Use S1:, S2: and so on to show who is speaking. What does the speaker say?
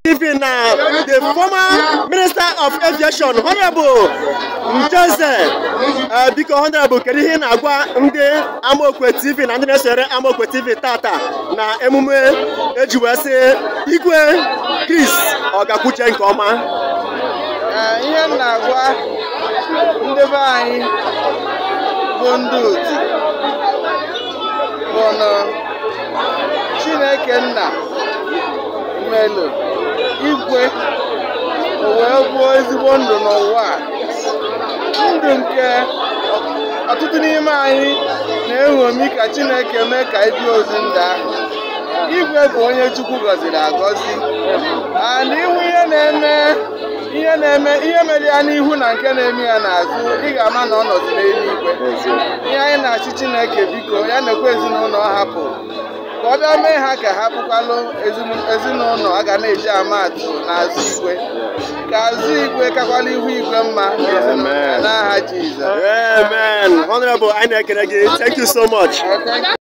S1: Even now, the former Minister of Aviation, Honorable Njeze, uh, biko Honorable, kedu ihe ị na-agwa ndị Amaokwe TV na ndị na-esore Amaokwe TV tata na emume eji wee sị Igwe Chris ọ gakwuche nke ọma?
S2: Ee, ihe m na-agwa ndị be anyị bụ ndị otu bụ na Chineke nna melụ igwe o wee gbuo ezigbo ndụ n'ụwa a ndụ nke ọtụtụ n'ime anyị na-eṅomi ka Chineke mee ka anyị dị ozi ndụ ahụ igwe bụ onye Chukwu gọziri agọzi and ịhụ ihe na-eme ihe na-eme ihe mere ya n'ihu na nke na-eme ya n'azụ ị ga-ama na ọ nọzi n'eluigwe ihe anyị na-achị Chineke biko ya na-ekwe ezinụlọ ọ hapụ ka ọ bịa mee ha ka ha bụkwalụ ezinụlọ a ga na-eji ama atụ n'azụ igwe ka azụ igwe kakwala ihu igwe mma n'ezinụlọ ya n'aha Jizọs
S1: Amen. Honorable, anyị na-ekele gị. Thank you so much.
S2: Okay.